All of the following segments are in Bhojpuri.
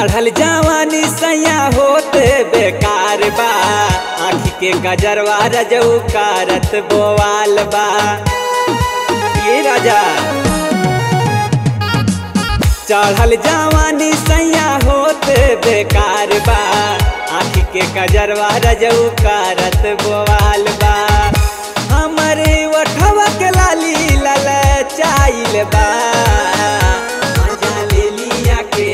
चढ़ल जवानी सैया होते बेकार बा आँखी के गजरवा रजऊ कारत बोवाल बा ये राजा चढ़ल जवानी सैया होते बेकार बा आँखी के गजरवा रजऊ कारत बोवाल बा हमरे ओठवा के लाली लल चाइल बा मजा ले लिया के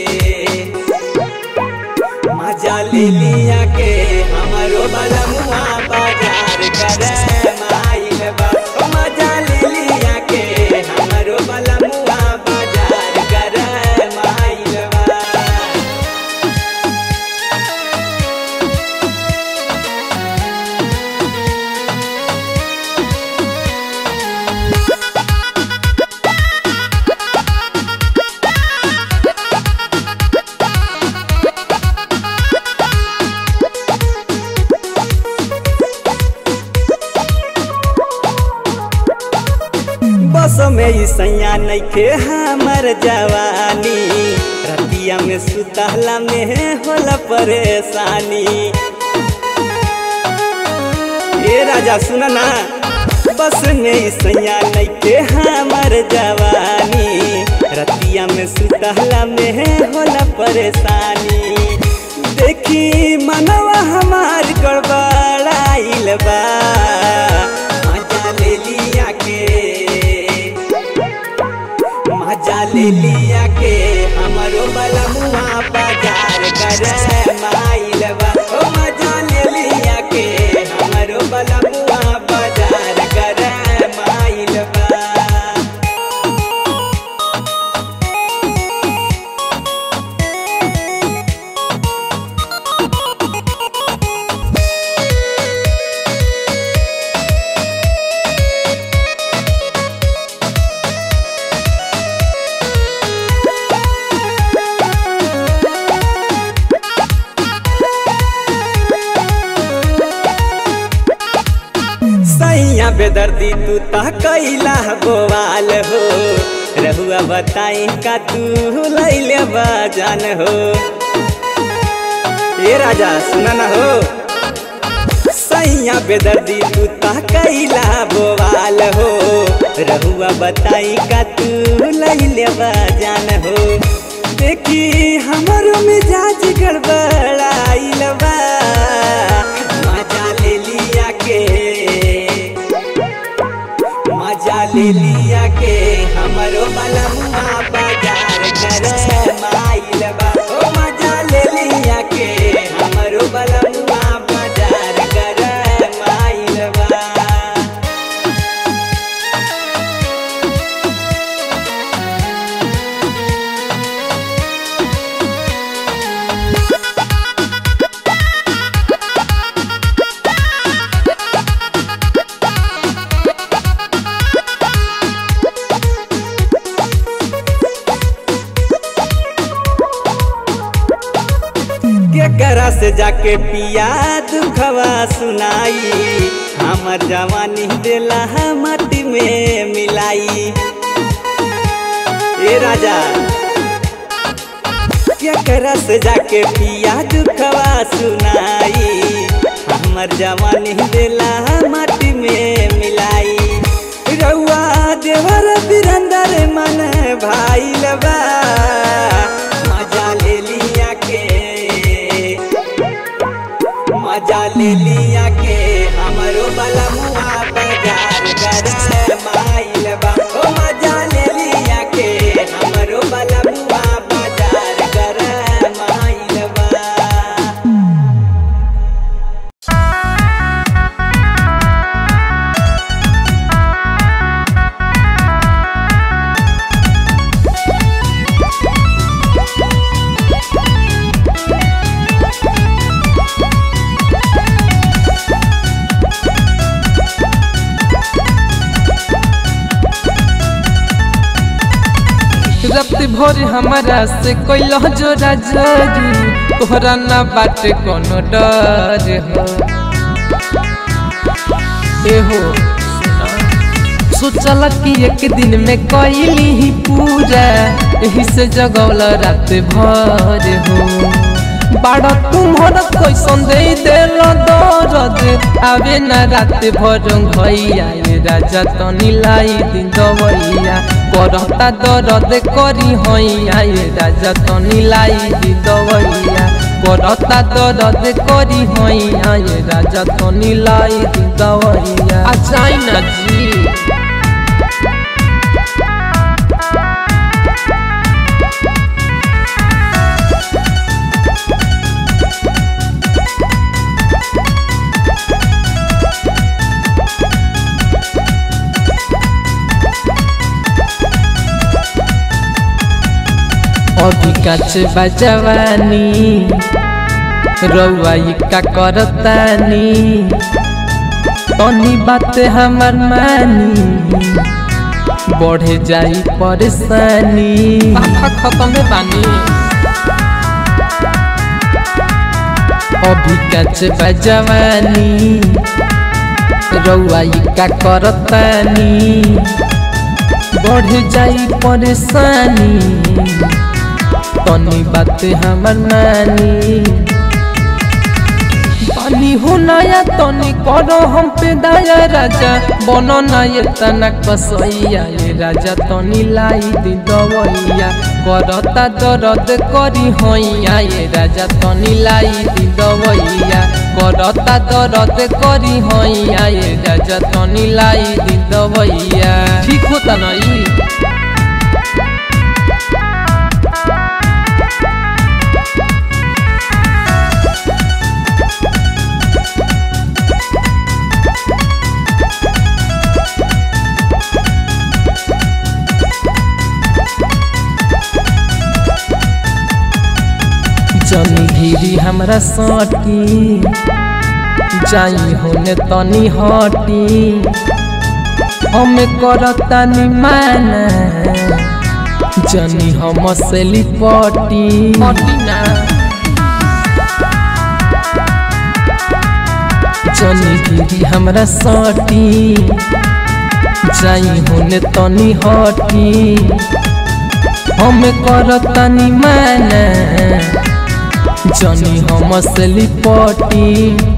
मजा ले लिया के हमरो बलमुआ बाजार करे माइल बा ओ मजा ले लिया के हमरो बलमुआ बाजार करे माइल बा बस में ई सैया नइखे हमर जवानी रतिया में सुतहला में होला परेशानी ए राजा सुन ना बस में ई सैया नइखे हमर जवानी रतिया में सुतहला में होला परेशानी देखी मनवा हमार गड़बड़ाइल बा मजा ले लिया के मजा ले लिया के हमरो बलमुआ बाजार करे माइल बा ओ मजा ले लिया के हमरो बलमुआ बाजार करे माइल बा सैया बेदर्दी तू ता कैला बोवाल हो रहुआ बताई का तू लैले बजान हो ए राजा सुना ना हो सैया बेदर्दी तू ता कैला बोवाल हो रहुआ बताई का तू लैले बजान हो देखी हमरो मिजाज गड़बड़ाइल बा मजा ले लिया के मजा ले लिया के हमरो बलमुआ बाजार करे माइल बा ओ मजा ले लिया के हमरो बलमुआ बाजार करे माइल बा केकरा से जाके पिया दुखवा सुनाई हमर जवानी देला माटी में मिलाई ए राजा केकरा से जाके पिया दुखवा सुनाई हमर जवानी देला माटी में मिलाई रउआ देवर बिरंदर मन भाई लबा मजा ले लिया के मजा ले लिया के हमरो बलमुआ बाजार करे माइल बा ओ मजा ले लिया के हमरो बलमुआ बाजार करे माइल बा रत भोर हमारा से कोइलो जोरा जरू तोहरा ना बाटे कोनो डर हो ए हो सुना सोचल कि एक दिन में कैली ही पूरा यही से जगौल रात भर हो बाड़ा तुम्हारा कैसन दे दिल दर्द आवे ना रात भर घैया ये राजा तनी लाई दिन दवैया करता दर्द करी हैया ये राजा तनी लाई दिन दवैया करता दर्द करी हैया ये राजा तनी लाई दिन दवैया आ जाई ना जी अभी काच बजवानी रउआई का करतानी तनी बात हमर मानी बढ़े जाई परेशानी खत्म बानी अभी काच बजवानी रउआई का करतानी बढ़ जाई परेशानी तनी बात हमर नानी तनी हो नया तनी करो हम पे दया राजा बनो ना ये तना कसैया ये राजा तनी लाई दी दवैया करता दर्द करी हैया ये राजा तनी लाई दी दवैया करता दर्द करी हैया ये राजा तनी लाई दी दवैया ठीक होता नहीं जनी धीरी हमरा सटी जाई होने तनी हटी हमें करतानी माना जनी हम से लिपटी जनी धीरी हमरा सटी जाई होने तनी हटी हमें करतानी माना जनी हम से लिपटी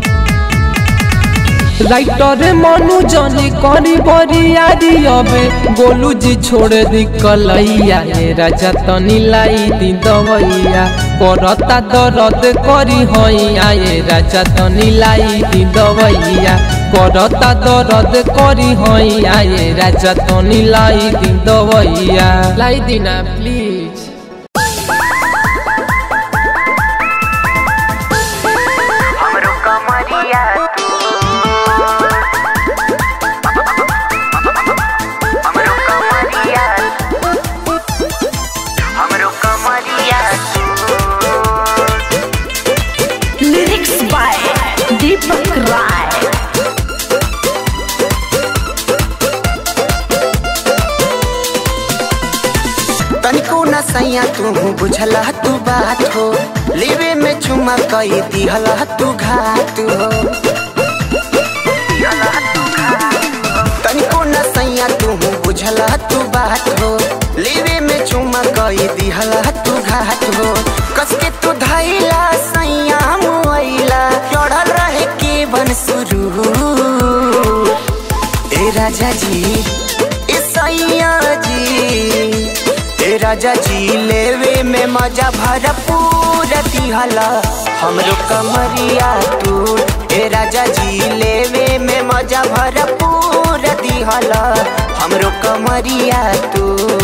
राइटर मनु जनी करी बरियारी अबे गोलू जी छोड़ दी कलैया ये राजा तनी लाई दी दवैया करता दर्द करी हैया ये राजा तनी लाई दी दवैया करता दर्द करी हैया ये राजा तनी लाई दी दवैया लाई दी ना प्लीज हमरो कमरिया तू हमरो कमरिया हमरो कमरिया लिरिक्स बाय दीपक राय तनिको न सैया तू बुझला तू बात हो लेवे में चुमा कई दिहला तू घात हो तनिको न सैया तू बुझला तू बात हो लेवे में चुमा कई दिहला तू घात हो कसके तू धैला सैया मुआइला चढ़ल रहे के बन शुरू ए राजा जी ए सैया जी ए राजा जी लेवे में मजा भरपूर दिहला हमरो कमरिया तू ए राजा जी लेवे में मजा भरपूर दिहला हमरो कमरिया तू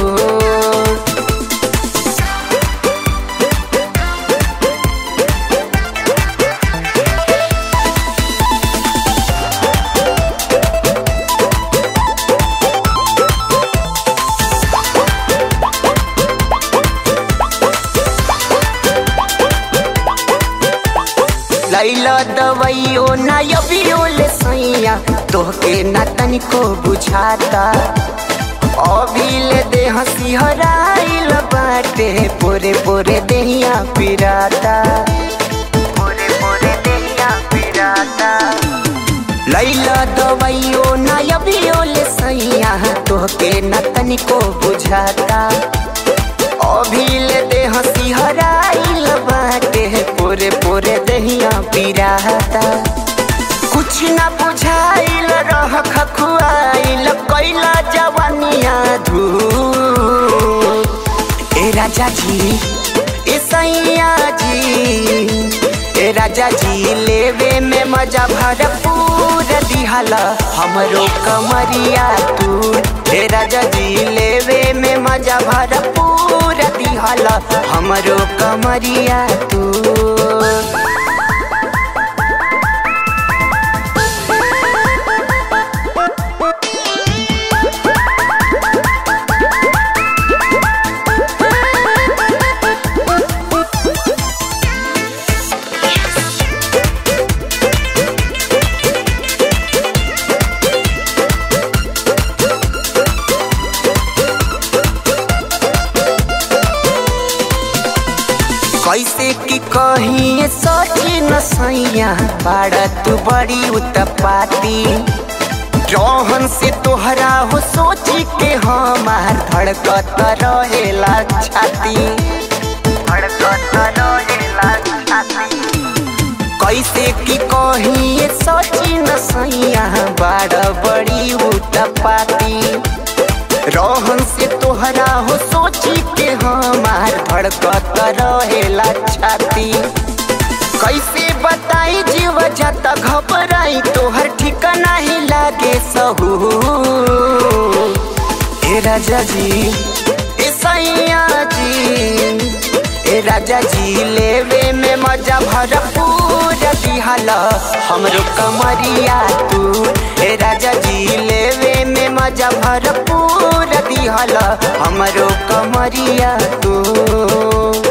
लैला दवाइयो ना अबियो ले सैया तोहके ना तनिको बुझाता अभी ले दे हंसी हराइल बाटे पोरे पोरे देहिया पिराता पोरे पोरे देहिया पिराता लैला दवाइयो ना अबियो ले सैया तोहके न तनिको बुझाता अभिल देह सिहराइल बाटे पोरे पोरे दहिया पिराता कुछ न बुझाइल रह खखुआइल कैला जवानिया धू ए राजा जी ए सैया जी ए राजा जी लेवे में मजा भरपूर दिहला हमरो कमरिया तू ए राजा जी लेवे में मजा भरपूर दिहला हमरो कमरिया तू कैसे की कही सोची न सैया बाड़ा तू बड़ी उत्पाती जौहन से तोहरा हो सोची के हमार धड़कत रहेला छाती धड़कत रहेला छाती कैसे की कही सोची न सैया बाड़ा बड़ी उत्पाती रोहन से तोहरा हो सोची के हमार धड़कत रहेला छाती कैसे बताई जीव जाता घबराई तोहर ठिकाना ही लागे सहू ए राजा जी ए सैया जी ए राजा जी लेवे में मजा भरपूर दिहला हमरो कमरिया तू ए राजा जी लेवे में मजा भरपूर दिहला हमरो कमरिया तू